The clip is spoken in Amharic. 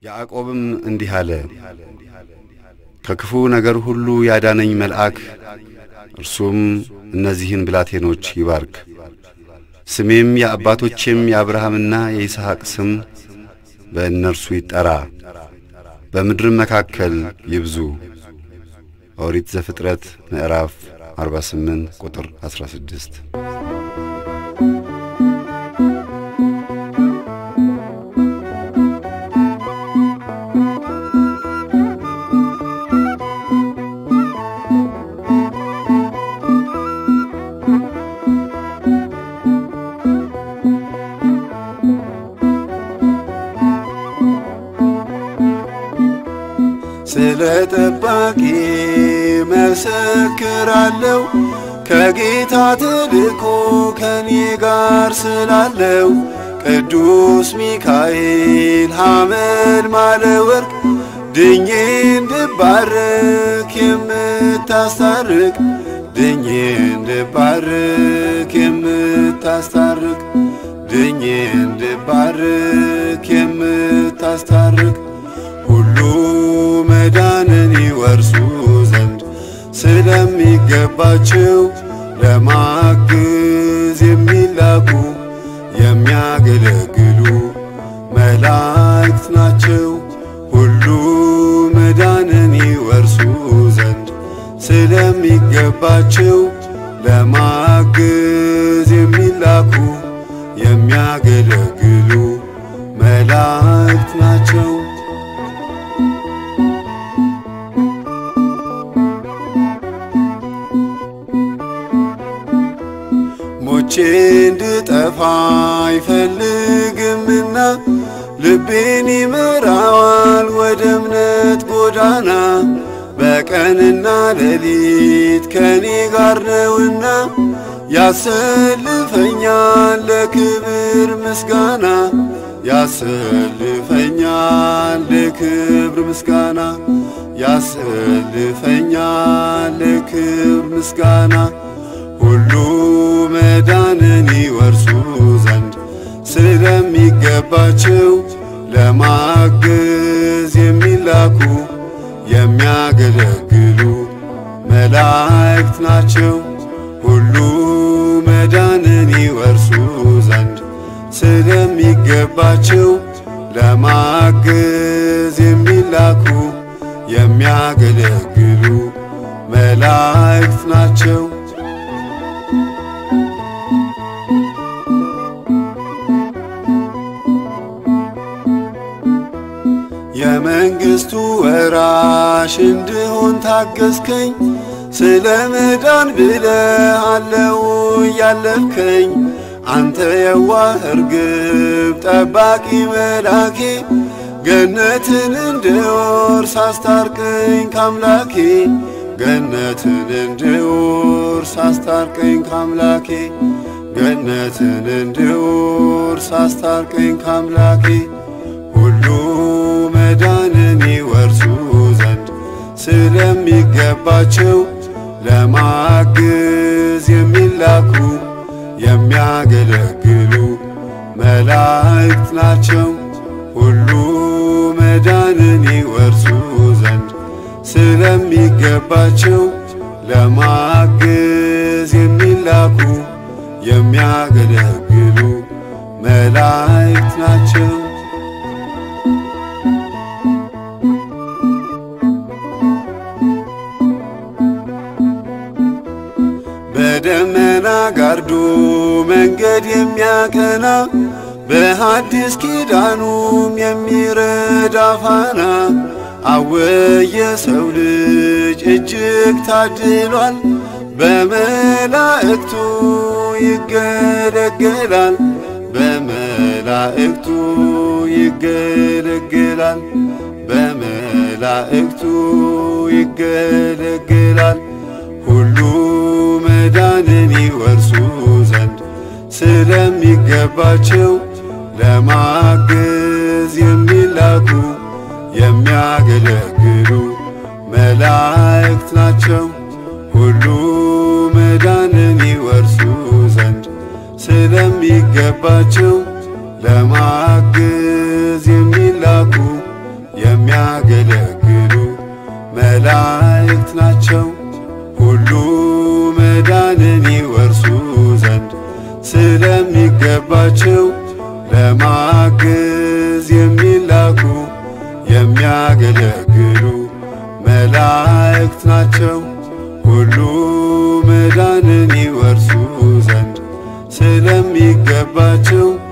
ያዕቆብም እንዲህ አለ፣ ከክፉ ነገር ሁሉ ያዳነኝ መልአክ እርሱም እነዚህን ብላቴኖች ይባርክ። ስሜም የአባቶቼም የአብርሃምና የይስሐቅ ስም በእነርሱ ይጠራ፣ በምድርም መካከል ይብዙ። ኦሪት ዘፍጥረት ምዕራፍ 48 ቁጥር 16። ስለ ጠባቂ መሰክራለሁ ከጌታ ተልኮ ከኔ ጋር ስላለው ቅዱስ ሚካኤል ሐመድ ማለ ወርቅ ድኜ እንድባርክ የምታስታርቅ ድኜ እንድባርክ የምታስታርቅ ድኜ እንድባርክ የምታስታርቅ ሁሉ መዳንን ይወርሱ ዘንድ ስለሚገባቸው ለማግዝ የሚላኩ የሚያገለግሉ መላእክት ናቸው። ሁሉ መዳንን ይወርሱ ዘንድ ስለሚገባቸው ለማግዝ የሚላኩ የሚያገለግሉ መላእክት ናቸው። ሞቼ እንድጠፋ አይፈልግምና ልቤን ይመራዋል ወደ እምነት ጎዳና በቀንና ሌሊት ከኔ ጋር ነውና ያሰልፈኛል ለክብር ምስጋና ያሰልፈኛል ለክብር ምስጋና ያሰልፈኛል ለክብር ምስጋና ሁሉ መዳንን ይወርሱ ዘንድ ስለሚገባቸው ለማገዝ የሚላኩ የሚያገለግሉ መላእክት ናቸው። ሁሉ መዳንን ይወርሱ ዘንድ ስለሚገባቸው ለማገዝ የሚላኩ የሚያገለግሉ መላእክት ናቸው። የመንግሥቱ ወራሽ እንድሆን ታገዝከኝ። ስለ መዳን ብለህ አለው እያለፍከኝ አንተ የዋህ እርግብ ጠባቂ መላኬ ገነትን እንድወርስ አስታርቀኝ ካምላኬ ገነትን እንድወርስ አስታርቀኝ ካምላኬ ገነትን እንድወርስ አስታርቀኝ ካምላኬ ሁሉ መዳንን ይወርሱ ዘንድ ስለሚገባቸው ለማግዝ የሚላኩ የሚያገለግሉ መላእክት ናቸው። ሁሉ መዳንን ይወርሱ ዘንድ ስለሚገባቸው ለማግዝ የሚላኩ የሚያገለግሉ መላእክት ናቸው። በደመና ጋርዶ መንገድ የሚያቀና በሐዲስ ኪዳኑም የሚረዳ ፋና አወየ ሰው ልጅ እጅግ ታድሏል። በመላእክቱ ይገለገላል በመላእክቱ ይገለገላል በመላእክቱ ይገለገላል ሁሉ መዳንን ይወርሱ ዘንድ ስለሚገባቸው ለማገዝ የሚላኩ የሚያገለግሉ መላእክት ናቸው። ሁሉ መዳንን ይወርሱ ዘንድ ስለሚገባቸው ለማገዝ የሚላኩ የሚያገለግሉ መላእክት ናቸው ሁሉ መዳንን ይወርሱ ዘንድ ስለሚገባቸው ለማገዝ የሚላኩ የሚያገለግሉ መላእክት ናቸው ሁሉ መዳንን ይወርሱ ዘንድ ስለሚገባቸው